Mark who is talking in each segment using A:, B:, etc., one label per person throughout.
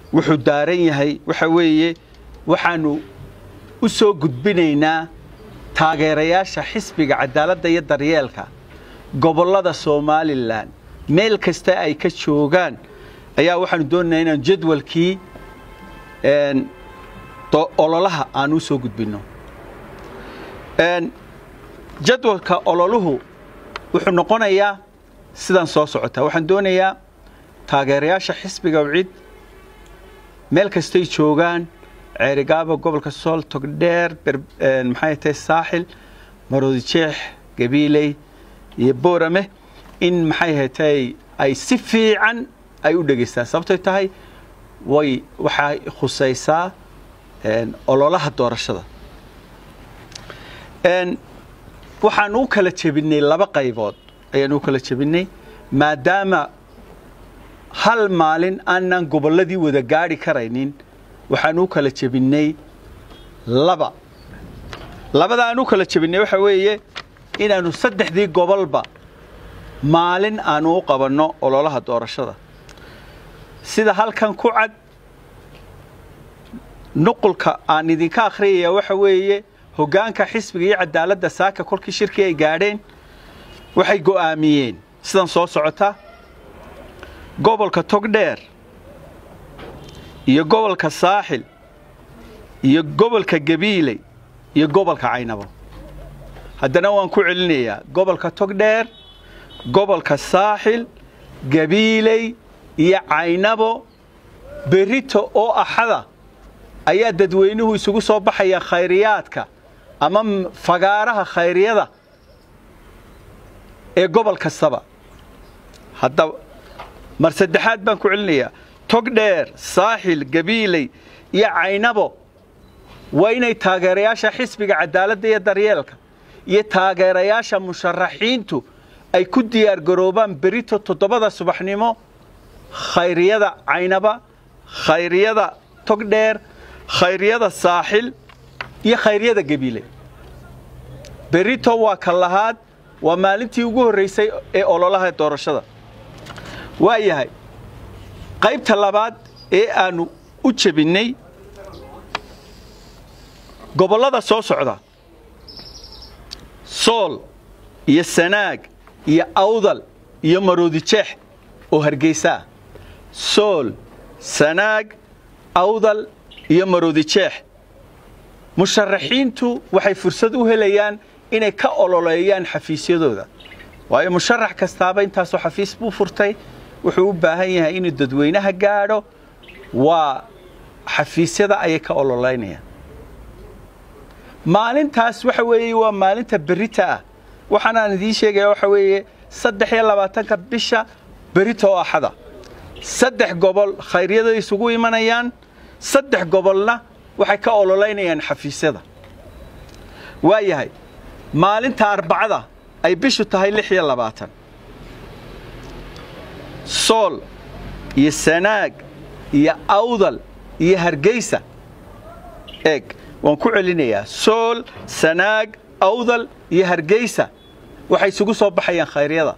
A: wuxuu daaran yahay waxa weeye waxaannu u soo gudbinaynaa taageerayaasha xisbiga cadaaladda iyo daryeelka gobollada somalilan meel kasta ay ka joogaan ayaa waxaanu doonaynaa inaan jadwalkii ololaha aan u soo gudbinno jadwalka ololuhu wuxuu noqonayaa sidan soo socotaa waxaan doonayaa taageerayaasha xisbiga wcid meel kastay joogaan ceerigaaba gobolka sool togdheer maxay tahay saaxil maroodijeex gabiiley iyo boorame in maxay hatay ay si fiican ay u dhegaystaan sababtoy tahay way waxay khusaysaa ololaha doorashada waxaan u kala jebinay laba qaybood ayaan u kala jebinay maadaama hal maalin aanan gobolladii wada gaadhi karaynin waxaan u kala jebinay laba labada aan u kala jebinay waxa weeye inaannu saddexdii gobolba maalin aanu u qabanno ololaha doorashada sida halkan ku cad nuqulka aan idinka akhriyaya waxa weeye hoggaanka xisbiga iyo cadaaladda saaka kolkii shirkii ay gaadheen waxay go'aamiyeen sidan soo socota gobolka togdheer iyo gobolka saaxil iyo gobolka gabiiley iyo gobolka caynabo haddana waan ku celinayaa gobolka togdheer gobolka saaxil gabiiley iyo caynabo berito oo axada ayaa dadweynuhu isugu soo baxaya khayriyaadka ama fagaaraha khayriyada ee gobol kastaba haddaba mar saddexaad baan ku celinayaa togdheer saaxil gabiiley iyo caynabo waa inay taageerayaasha xisbiga cadaaladda iyo daryeelka iyo taageerayaasha musharaxiintu ay ku diyaar garoobaan berito toddobada subaxnimo khayriyada caynaba khayriyada togdheer khayriyada saaxil iyo khayriyada gabiile berito waa ka lahaad waa maalintii ugu horraysay ee ololaha doorashada waa yahay qaybta labaad ee aannu u jebinnay gobollada soo socda sool iyo sanaag iyo awdal iyo maroodijeex oo hargeysaa sool sanaag awdal iyo maroodijeex musharaxiintu waxay fursad u helayaan inay ka ololeeyaan xafiisyadooda waayo musharax kastaaba intaasoo xafiis buu furtay wuxuu u baahan yahay inuu dadweynaha gaadho waa xafiisyada ayay ka ololeynayaan maalintaas waxa weeye waa maalinta berita ah waxaanaan idiin sheegaya waxa weeye saddex iyo labaatanka bisha berita oo axada saddex gobol khayryada isugu imanayaan saddex gobolna waxay ka ololeynayaan xafiisyada waa yahay maalinta arbacada ay bishu tahay lix iyo labaatan sool iyo sanaag iyo awdal iyo hargeysa eeg waan ku celinayaa sool sanaag awdal iyo hargeysa waxay isugu soo baxayaan khayryada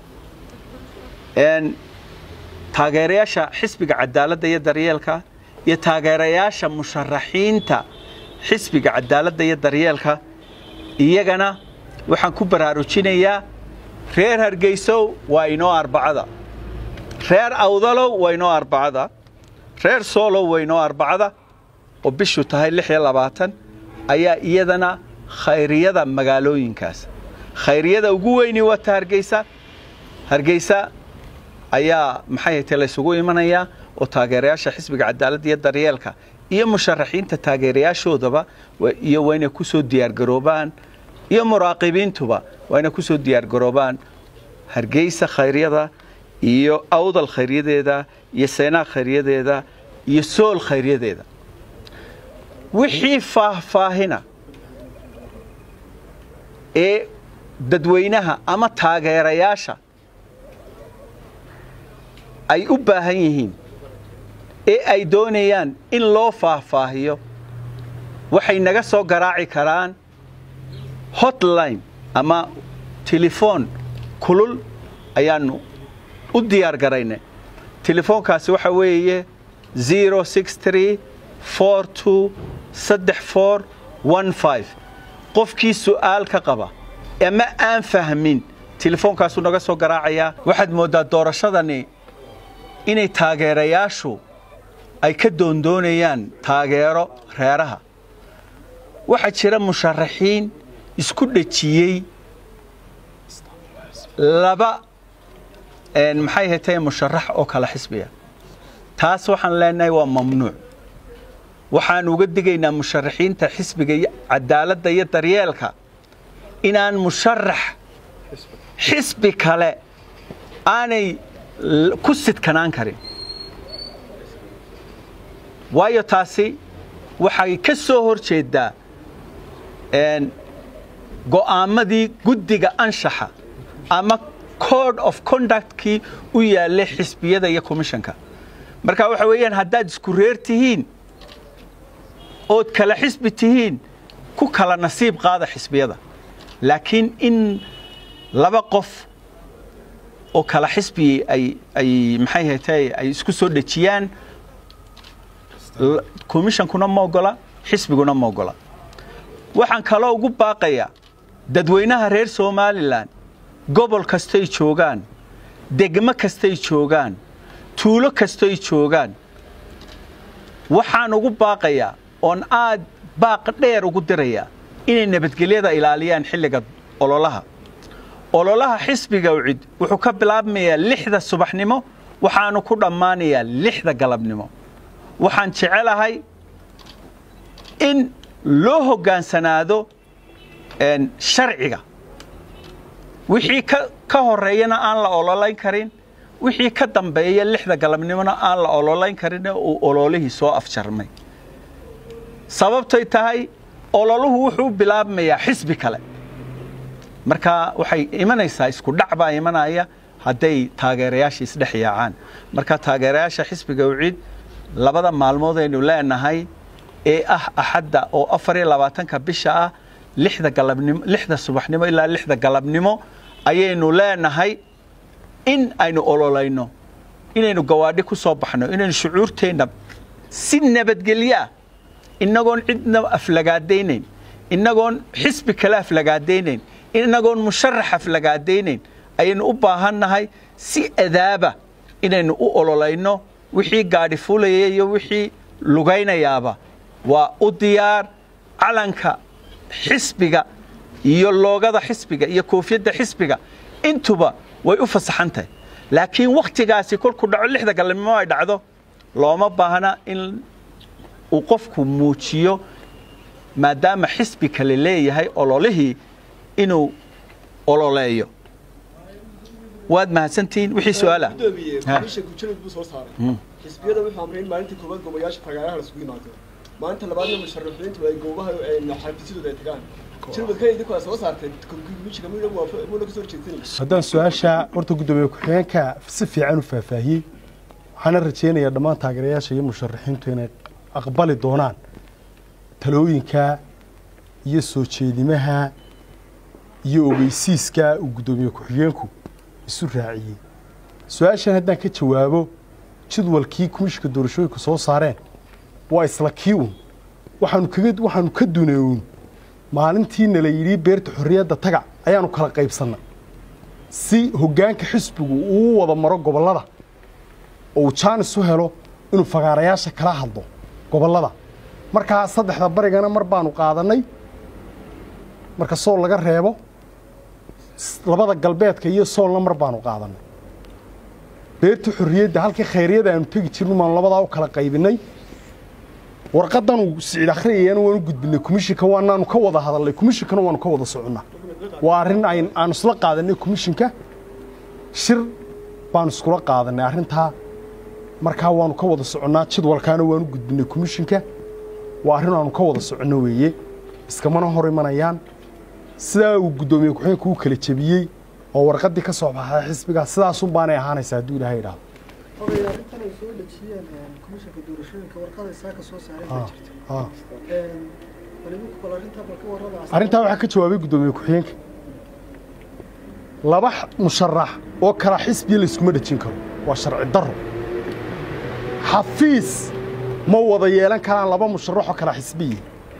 A: taageerayaasha xisbiga cadaaladda iyo daryeelka iyo taageerayaasha musharaxiinta xisbiga cadaaladda iyo daryeelka iyagana waxaan ku baraarujinayaa reer hargeysow waa inoo arbacada reer awdalow waa inoo arbacada reer soolow waa inoo arbacada oo bishu tahay lix iyo labaatan ayaa iyadana khayriyada magaalooyinkaas khayriyada ugu weyni wata hargeysa hargeysa ayaa maxay haytay la ysugu imanayaa oo taageerayaasha xisbiga cadaaladda iyo daryeelka iyo musharaxiinta taageerayaashoodaba iyo waa inay ku soo diyaargaroobaan iyo muraaqibiintuba waa inay ku soo diyaargaroobaan hargeysa khayryada iyo awdal khayryadeeda iyo seenaa khayryadeeda iyo sool khayryadeeda wixii faahfaahina ee dadweynaha ama taageerayaasha ay u baahan yihiin ee ay doonayaan in loo faahfaahiyo waxay naga soo garaaci karaan hotline ama telefoon kulul ayaannu u diyaar garaynay telefoonkaasi waxa weeye zero six three four two saddex four one five qofkii su'aal ka qaba ama aan fahmin telefoonkaasuu naga soo garaacayaa waxaad mooddaa doorashadani inay taageerayaashu ay ka doondoonayaan taageero reeraha waxaa jira musharaxiin isku dhejiyey laba maxay hatay musharax oo kala xisbiya taas waxaan leenahay waa mamnuuc waxaan uga digaynaa musharaxiinta xisbiga cadaaladda iyo daryeelka inaan musharax xisbi kale aanay ku sidkanaan karin waayo taasi waxay ka soo hor jeeddaa go'aamadii guddiga anshaxa ama code of conductkii u yaallay xisbiyada iyo commissionka marka waxa weeyaan haddaad isku reer tihiin ood kala xisbi tihiin ku kala nasiib qaada xisbiyada laakiin in laba qof oo kala xisbi ay ay maxay hatay ay isku soo dhejiyaan commissionkuna ma ogola xisbiguna ma ogola waxaan kaloo ugu baaqayaa dadweynaha reer somalilan gobol kastay joogaan degmo kastay joogaan tuulo kastay joogaan waxaan ugu baaqayaa oon aad baaq dheer ugu dirayaa inay nabadgelyada ilaaliyaan xilliga ololaha ololaha xisbiga ucid wuxuu ka bilaabmayaa lixda subaxnimo waxaanu ku dhammaanayaa lixda galabnimo waxaan jecelahay in loo hoggaansanaado sharciga wixii ka horeeyana aan la ololayn karin wixii ka dambeeya lixda galabnimona aan la ololayn karin uu ololihii soo afjarmay sababtay tahay ololuhu wuxuu bilaabmayaa xisbi kale marka waxay imanaysaa isku dhac baa imanaya hadday taageerayaasha isdhex yaacaan marka taageerayaasha xisbiga ucid labada maalmood aynu leenahay ee ah axadda oo afar iyo labaatanka bisha ah lixda galabnimo lixda subaxnimo ilaa lixda galabnimo ayaynu leenahay in aynu ololayno inaynu gawaadhi ku soo baxno inaynu shucuurteenna si nabadgelyo ah inagoon cidna aflagaadaynayn inagoon xisbi kale aflagaadaynayn inagoon musharax aflagaadaynayn ayaynu u baahannahay si adaaba inaynu u ololayno wixii gaadhi fulaya iyo wixii lugaynayaaba waa u diyaar calanka xisbiga iyo loogada xisbiga iyo koofiyadda xisbiga intuba way u fasaxan tahay laakiin wakhtigaasi kolkuu dhaco lixda galabnimo ay dhacdo looma baahna in uu qofku muujiyo maadaama xisbi kale leeyahay ololihii inuu ololeeyo waad mahadsantihiin wixii su-aal ah
B: xisbiyada wuxuu amray in maalintii koowaad goobayaasha taageeraha lasugu yimaado maalinta labaadna musharaxiintu ay goobaha xafiisyadooda ay tagaan jirwadka idinku aa soo saartay komishiga muuna kasoo horjeedsanay
C: haddaan su-aasha horta guddoomiye ku-xigeenka si fiican u faahfaahiyey waxaana rajaynayaa dhammaan taageerayaasha iyo musharaxiintu inay aqbali doonaan talooyinka iyo soo jeedimaha iyo ogeysiiska uu guddoomiye ku-xigeenku isu raaciyey su-aashan haddaan ka jawaabo jadwalkii komishinka doorashooyinka soo saareen waa isla kii un waxaanu kaga waxaanu ka duneewn maalintii nala yidhi beerta xorriyadda taga ayaanu kala qaybsannay si hoggaanka xisbigu uu wada maro gobollada oo uu jaanis u helo inuu fagaarayaasha kala hadlo gobollada markaa saddexda barigana mar baanu qaadannay marka sool laga reebo labada galbeedka iyo soolna mar baanu qaadannay beerta xorriyadda halkii khayryada aanu tegi jirno maanu labadaa u kala qaybinay warqadanuu sicid akhriyayana waanu gudbinay komishinka waanaanu ka wada hadalnay komishinkana waanu ka wada soconnaa waa arrin ayn aanu isla qaadanay komishinka shir baanu iskula qaadanay arrintaa markaa waanu ka wada soconnaa jadwalkaana waanu gudbinay komishinka waa arrin aanu ka wada soconno weeye iskamana hor imanayaan sidaa uu guddoomiye ku-xigeenku u kala jebiyey oo warqaddii ka soo baxday xisbigaa sidaasun baanay ahaanaysaa hadduu ilaahay idhaahdo
D: Oday, arrintan ay soo dhejiyeen komishanka doorashooyinka warqada isaga soo saareen baa jirta
C: Ah.
D: waliba bal arrintaa bal ka warraba
C: arrintaa waxaa ka jawaabay guddoomiye ku-xigeenka laba x- musharax oo kala xisbiya layskuma dhejin karo waa sharci darro xafiis ma wada yeelan karaan laba musharaxoo kala xisbiya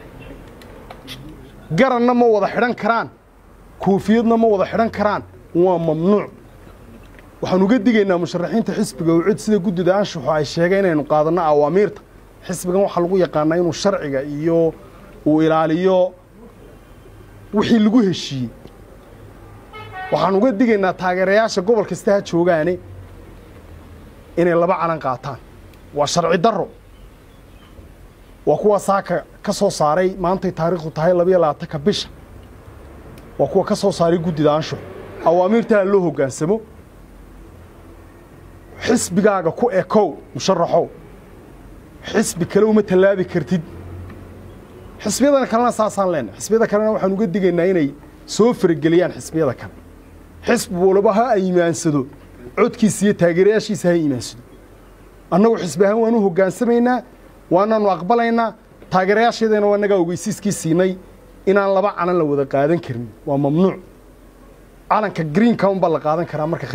C: garanna ma wada xidhan karaan koofiyadna ma wada xidhan karaan waa mamnuuc waxaan uga digaynaa musharaxiinta xisbiga oo cid sida guddida anshaxu ay sheegeen inaynu qaadanno awaamiirta xisbigan waxaa lagu yaqaanaa inuu sharciga iyo uu ilaaliyo wixii lagu heshiiyey waxaan uga digaynaa taageerayaasha gobol kasta ha joogaane inay laba calan qaataan waa sharci darro waa kuwa saaka ka soo saaray maantay taariikhdu tahay labayo labaatanka bisha waa kuwa ka soo saaray guddida anshaxu awaamiirtaa loo hoggaansamo xisbigaaga ku ekow musharaxow xisbi kale uma tallaabi kartid xisbiyadana kalena saasaan leenahay xisbiyada kalena waxaan uga digaynaa inay soo farageliyaan xisbiyada kale xisbi walba ha imaansado codkiisa iyo taageerayaashiisa ha imaansado annagu xisbi ahaan waan u hoggaansamaynaa waanaanu aqbalaynaa taageerayaasheedana waa nagaa ogeysiiskii siinay inaan laba calan la wada qaadan karin waa mamnuuc calanka greenka unbaa la qaadan karaa marka